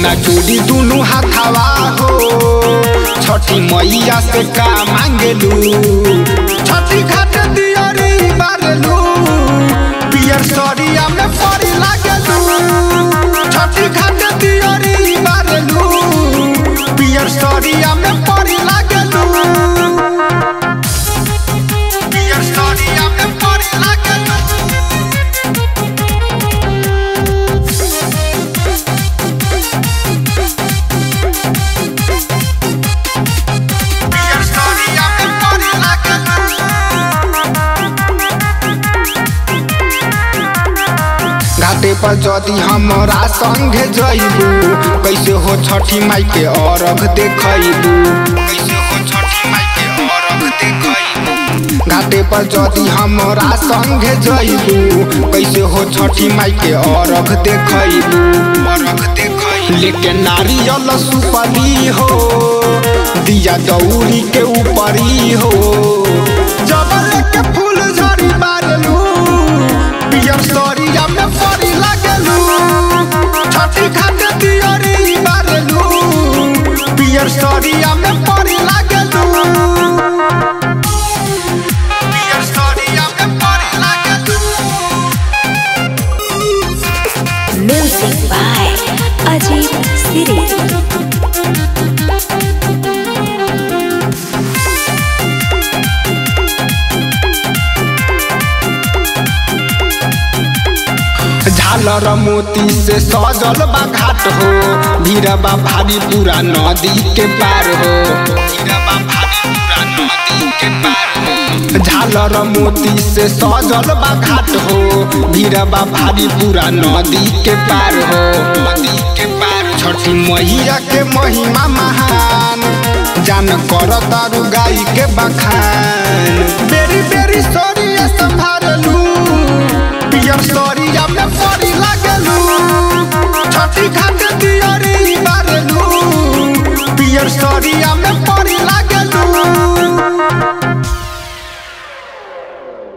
ना जोड़ी दुनु हाथावा हो छठी मैया से का मांगलू छठी घाट दियरी बारलू पियर सरिया में परी लागलू छठी घाट दियरी बारलू पियर सरिया में परी लागलू पियर सरिया में परी लागलू पियर सरिया में परी लागलू घाटे पर जदि हमरा संगे जइबू कैसे हो छठी माई के अरघ देखइबू कैसे हो छठी माई के अरघ देखइबू घाटे पर जदि हमरा संगे जइबू कैसे हो छठी माई के अरघ देखइबू अरघ देखइबू लेके नारियल सुपली हो दिया दौरी के ऊपरी हो जबल के फूल झड़ी मारलू पियर सरिया में परी लागलू छठी घाट दियरी बारलू पियर सरिया में परी लागलू पियर सरिया में परी लागलू Music by Ajit Siri. झालर मोती से सजल बा घाट हो भीरबा भारी पूरा नदी के पार हो भीरबा भारी पूरा नदी के पार हो झालर मोती से सजल बा घाट हो भीरबा भारी पूरा नदी के पार हो नदी के पार छठी मैया के महिमा महान जान कर तारू गाई के बखान बेरी